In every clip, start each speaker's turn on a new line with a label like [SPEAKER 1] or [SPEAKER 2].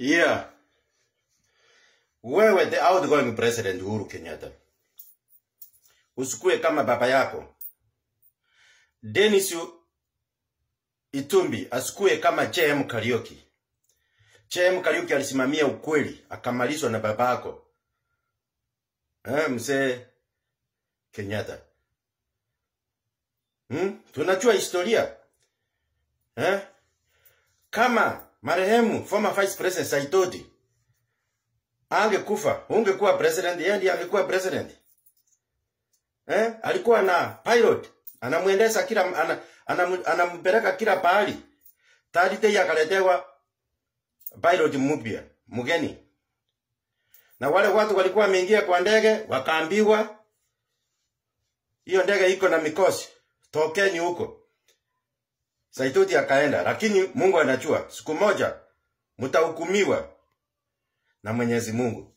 [SPEAKER 1] Yeah. Wewe the outgoing president Uhuru Kenyatta. Usikue kama baba yako. Dennis Itumbi asikue kama JM Kariuki. JM Kariuki alisimamia ukweli akamalizwa na babako. Eh, mzee Kenyatta. Hmm? Tunajua historia. Eh? Kama marehemu former vice president Saitoti angekufa, ungekuwa president, yeye ndiye angekuwa president. Eh? Alikuwa na pilot, anamwendesha kila ana, anam, anampeleka kila pahali. Tadite akaletewa pilot mpya, mgeni. Na wale watu walikuwa wameingia kwa ndege wakaambiwa hiyo ndege iko na mikosi, tokeni huko. Saitoti akaenda, lakini Mungu anajua siku moja mtahukumiwa na Mwenyezi Mungu.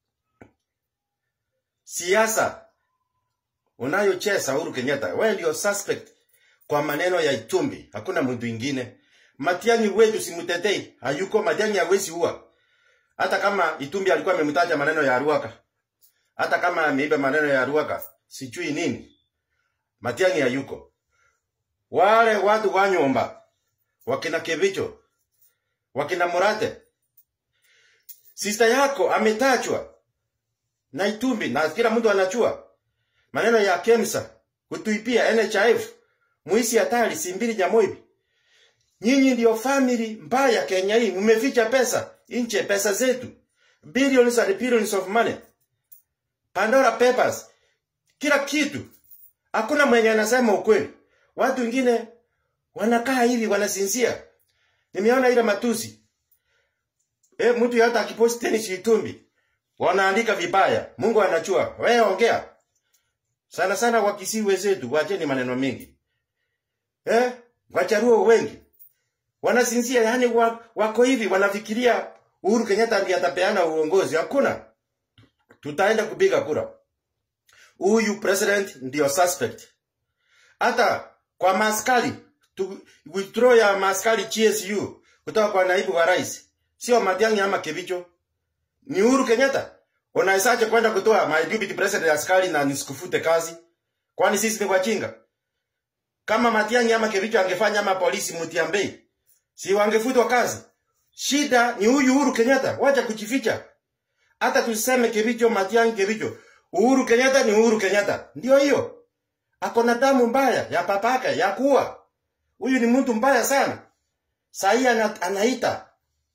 [SPEAKER 1] Siasa unayocheza Uhuru Kenyatta, wewe ndio suspect kwa maneno ya Itumbi, hakuna mtu mwingine. Matiang'i wetu simtetei, hayuko Matiang'i hawezi ua. Hata kama Itumbi alikuwa amemtaja maneno ya Ruaka, hata kama ameiba maneno ya Ruaka, sijui nini, Matiang'i hayuko. Wale watu wa nyumba wakina Kevicho, wakina Murate, sister yako ametajwa na Itumbi na kila mtu anajua maneno ya Kemsa kutuipia NHIF muisi hatari simbili Nyamoibi. Nyinyi ndio family mbaya Kenya hii, mmeficha pesa nje, pesa zetu billions and billions of money, Pandora Papers, kila kitu. Hakuna mwenye anasema ukweli. Watu wengine wanakaa hivi wanasinzia. Nimeona ile matusi. Eh, mtu hata akiposti teni Itumbi wanaandika vibaya. Mungu anajua. Wewe ongea. Sana sana wakisi wenzetu wacheni maneno mengi. Eh? Wacharuo wengi wanasinzia, yani wako hivi wanafikiria Uhuru Kenyatta ndiye atapeana uongozi. Hakuna. Tutaenda kupiga kura. Huyu president ndio suspect. Hata kwa maskari tu, withdraw ya maskari GSU kutoka kwa naibu wa rais sio Matiang'i ama Kibicho, ni Uhuru Kenyatta. Unawezaje kwenda kutoa my deputy president askari na nisikufute kazi? Kwani sisi ni wajinga? Kama Matiang'i ama Kibicho angefanya ama polisi Mutiambei, si wangefutwa kazi? Shida ni huyu Uhuru Kenyatta, wacha kujificha. Hata tuseme Kibicho, Matiang'i, Kibicho, Uhuru Kenyatta ni Uhuru Kenyatta, ndio hiyo ako na damu mbaya ya papake ya kuwa. Huyu ni mtu mbaya sana. Sahii ana, anaita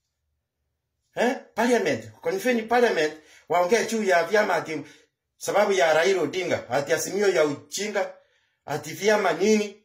[SPEAKER 1] eh, parliament konfeni parliament waongee juu ya vyama ati sababu ya Raila Odinga ati asimio ya ujinga ati vyama nini.